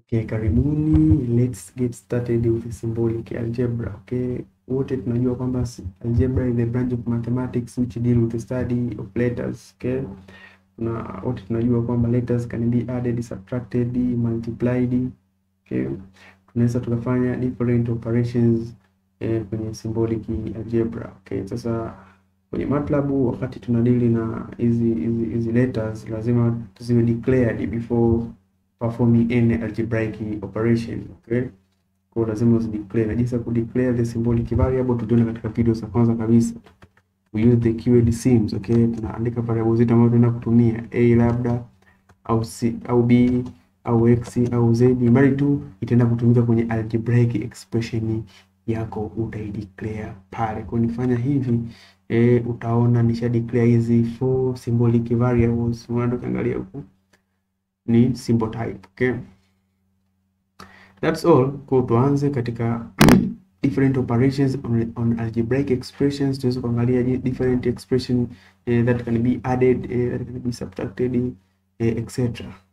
Okay, karibuni. Let's get started with symbolic algebra. Okay, wote tunajua kwamba s- algebra is the branch of mathematics which deal with the study of letters. Okay, na wote tunajua kwamba letters can be added, subtracted, multiplied. Okay, tunaweza tukafanya different operations eh, kwenye symbolic algebra. Okay, sasa kwenye MATLAB wakati tunadili na hizi hizi hizi letters lazima ziwe declared before performing any algebraic operation okay. Kwa hiyo lazima uzideclare na jinsi ya kudeclare the symbolic variable tuliona katika video za kwanza kabisa. We use the keyword sims okay, tunaandika variable zetu ambazo tunaenda kutumia a labda au c au b au x au z, mradi tu itaenda kutumika kwenye algebraic expression yako utaideclare pale. Kwa nifanya hivi eh, utaona nisha declare hizi four symbolic variables. Unaenda ukiangalia huku ni symbol type okay. That's all. Kwa tuanze katika different operations on, on algebraic expressions. Tuweze kuangalia ji- different expression eh, that can be added eh, that can be subtracted eh, etc.